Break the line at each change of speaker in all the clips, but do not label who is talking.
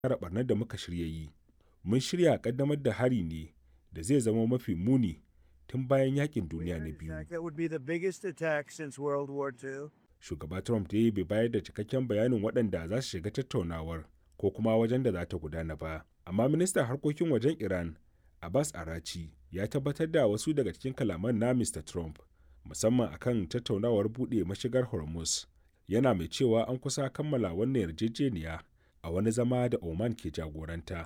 kare ɓarnar da muka shirya yi. Mun shirya ƙaddamar da hari ne da zai zama mafi muni tun bayan yakin duniya na biyu. Shugaba Trump dai bai bayar da cikakken bayanin waɗanda za su shiga tattaunawar ko kuma wajen da za ta gudana ba. Amma ministan harkokin wajen Iran, Abbas Arachi, ya tabbatar da wasu daga cikin kalaman na Mr. Trump, musamman akan tattaunawar buɗe mashigar Hormuz. Yana mai cewa an kusa kammala wannan yarjejeniya a wani zama da Oman ke jagoranta.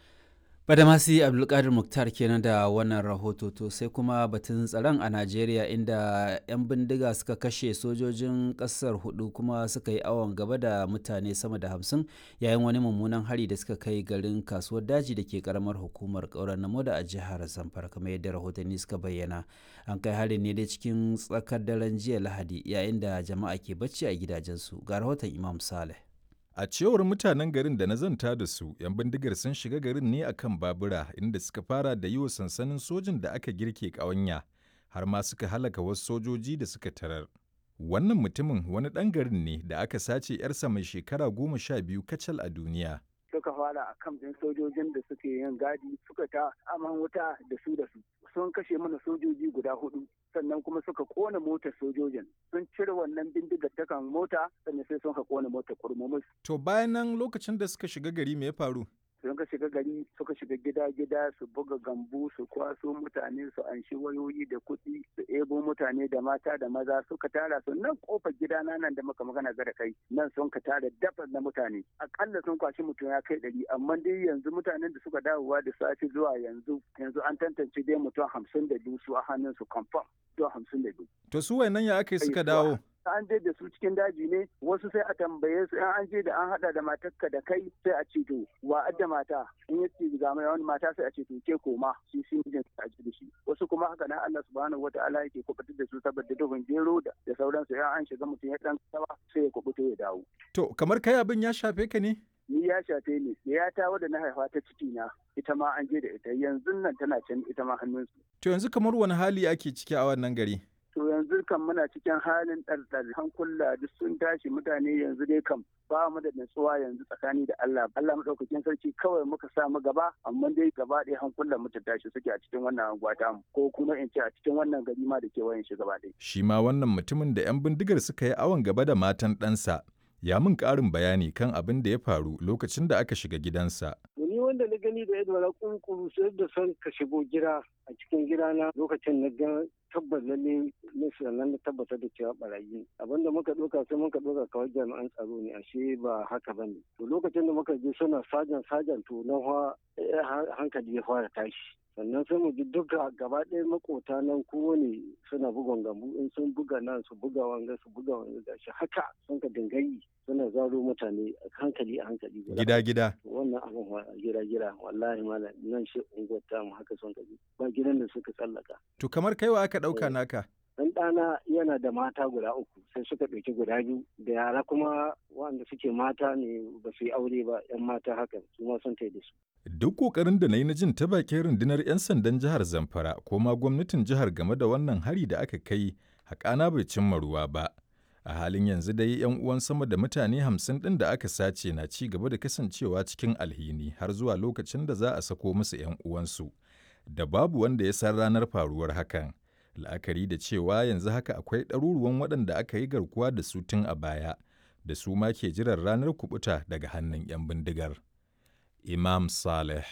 Badamasi Abdulkadir Muktar kenan da wannan rahoto to sai kuma batun tsaron a Najeriya inda 'yan bindiga suka kashe sojojin ƙasar hudu kuma suka yi awon gaba da mutane sama da hamsin yayin wani mummunan hari da suka kai garin kasuwar daji da ke karamar hukumar ƙaurar namo da a jihar Zamfara kamar yadda rahotanni suka bayyana. An kai harin ne dai cikin tsakar daren jiya Lahadi yayin da jama'a ke bacci a gidajensu ga rahoton Imam Saleh.
A cewar mutanen garin da na zanta da su, 'yan bindigar sun shiga garin ne akan babura inda suka fara da yi wa sansanin sojin da aka girke ƙawanya, har ma suka halaka wasu sojoji da suka tarar. Wannan mutumin wani ɗan garin ne da aka sace 'yarsa mai shekara goma sha biyu kacal a duniya.
Suka fara a kan ɗin sojojin da suke yin gadi suka ta aman wuta da su da su. Sun kashe mana sojoji guda hudu sannan kuma suka kona motar sojojin sun cire wannan bindigar ta kan mota sannan sai sun ka kona motar kurmumus.
To bayan nan lokacin da suka shiga gari me ya faru?
sun ka shiga gari suka shiga gida-gida su buga gambu su kwaso mutane su anshi wayoyi da kuɗi su ebo mutane da mata da maza suka tara su nan kofar gida na nan da muka magana ga da kai nan sun ka tara dafa na mutane akalla sun kwashi mutum ya kai ɗari amma dai yanzu mutanen da suka dawowa da safe zuwa yanzu yanzu an tantance dai mutum hamsin da biyu su a hannun su confirm mutum hamsin da biyu.
To su wayannan ya aka yi suka dawo?
an je da su cikin daji ne wasu sai a tambaye su in an je da an hada da matarka da kai sai a ce to wa adda mata in ya ce ga mai wani mata sai a ce to ke koma shi shi mijin a ji da shi wasu kuma haka nan Allah subhanahu wataala yake kubutar da su saboda duhun gero da da sauransu in an shiga mutum ya dan tsawa sai ya kubuta ya dawo
To kamar kai abin ya shafe ka ne?
ni ya shafe ni da ya ta wadda na haifa ta ciki na ita ma an je da ita yanzu nan tana can ita ma hannunsu
To yanzu kamar wani hali ake ciki a wannan gari?
to yanzu kan muna cikin halin ɗarɗar hankula duk sun tashi mutane yanzu dai kam ba mu da natsuwa yanzu tsakani da Allah Allah madaukakin sarki kawai muka sa mu gaba amma dai gaba ɗaya hankulan mu ta tashi suke a cikin wannan anguwa ta mu ko kuma in ce a cikin wannan gari ma da kewayen shi gaba ɗaya
Shi ma wannan mutumin da 'yan bindigar suka yi awon gaba da matan ɗansa ya min ƙarin bayani kan abin da ya faru lokacin da aka shiga gidansa.
ni wanda na gani da yadda na kunkuru sai da son ka shigo gida a cikin gidana lokacin na ga tabbas lalle ne sannan na tabbatar da cewa barayi abinda muka ɗauka sai muka ɗauka kawai jami'an tsaro ne ashe ba haka bane to lokacin da muka je suna sajan sajan to na hankali ya fara tashi sannan sai mu ji duka gaba ɗaya makota nan kowane suna bugon gambu in sun buga nan su buga wanga su buga wanga gashi haka sun ka dingayi suna zaro mutane a hankali a hankali
Gida gida.
wannan abin gida gida wallahi malam nan shi unguwar tamu haka sun ka bi ba gidan da suka tsallaka
To kamar kaiwa aka ɗauka naka?
dan ɗana yana da mata guda uku sai suka ɗauki guda biyu da yara kuma wanda suke mata ne ba su yi aure ba yan mata haka su ma sun da su
Duk ƙoƙarin da na yi na jin ta bakin rundunar 'yan sandan jihar Zamfara ko ma gwamnatin jihar game da wannan hari da aka kai haƙana bai cimma ruwa ba. A halin yanzu dai 'yan uwan sama da mutane hamsin ɗin da aka sace na ci gaba da kasancewa cikin alhini har zuwa lokacin da za a sako musu 'yan uwansu. Da babu wanda ya san ranar faruwar hakan. La'akari da cewa yanzu haka akwai ɗaruruwan waɗanda aka yi garkuwa da su tun a baya, da su ma ke jiran ranar kuɓuta daga hannun 'yan bindigar. Imam Saleh,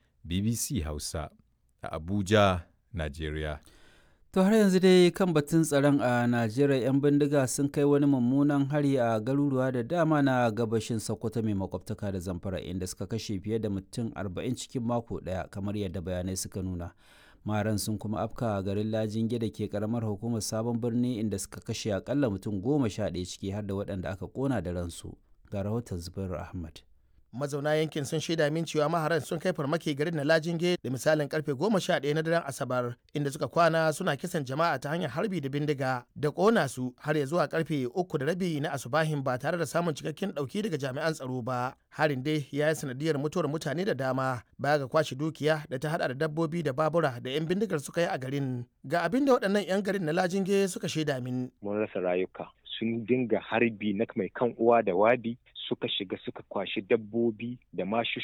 BBC Hausa, a Abuja, Najeriya.
To har yanzu dai kan batun tsaron a Najeriya 'yan bindiga sun kai wani mummunan hari a garuruwa da dama na gabashin Sokoto mai makwabtaka da Zamfara inda suka kashe fiye da mutum 40 cikin mako ɗaya kamar yadda bayanai suka nuna. Maran sun kuma afka a garin Lajinge da ke karamar hukumar Sabon Birni inda suka kashe akalla mutum goma sha ɗaya ciki har da waɗanda aka kona da ransu. Ga rahoton Zubairu Ahmad.
mazauna yankin sun shaida min cewa maharan sun kai farmaki garin na lajinge da misalin karfe goma sha ɗaya na daren asabar inda suka kwana suna kisan jama'a ta hanyar harbi da bindiga da ƙona su har ya zuwa karfe uku da rabi na asubahin ba tare da samun cikakken ɗauki daga jami'an tsaro ba harin dai ya yi sanadiyar mutuwar mutane da dama baya ga kwashe dukiya da ta hada da dabbobi da babura da 'yan bindigar suka yi a garin ga abin da waɗannan 'yan garin na lajinge suka shaida min
mun rasa rayuka sun dinga harbi na mai kan uwa da wabi suka shiga suka kwashi dabbobi da mashi